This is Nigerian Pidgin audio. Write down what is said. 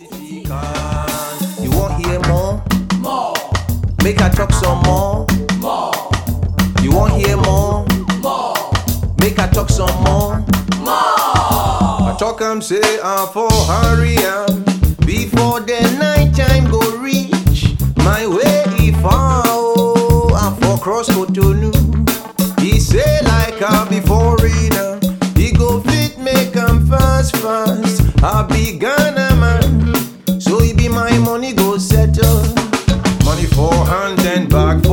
You want hear more? More, Make I talk some more. more, You want hear more? more, Make I talk some more. more. I talk am say I for hurry am before the night time go reach. My way if I oh I for cross Cotonou. He say like I be foreigner. He go fit make am fast fast. I be Ghana man, so he be my money go settle. Money for hand and back for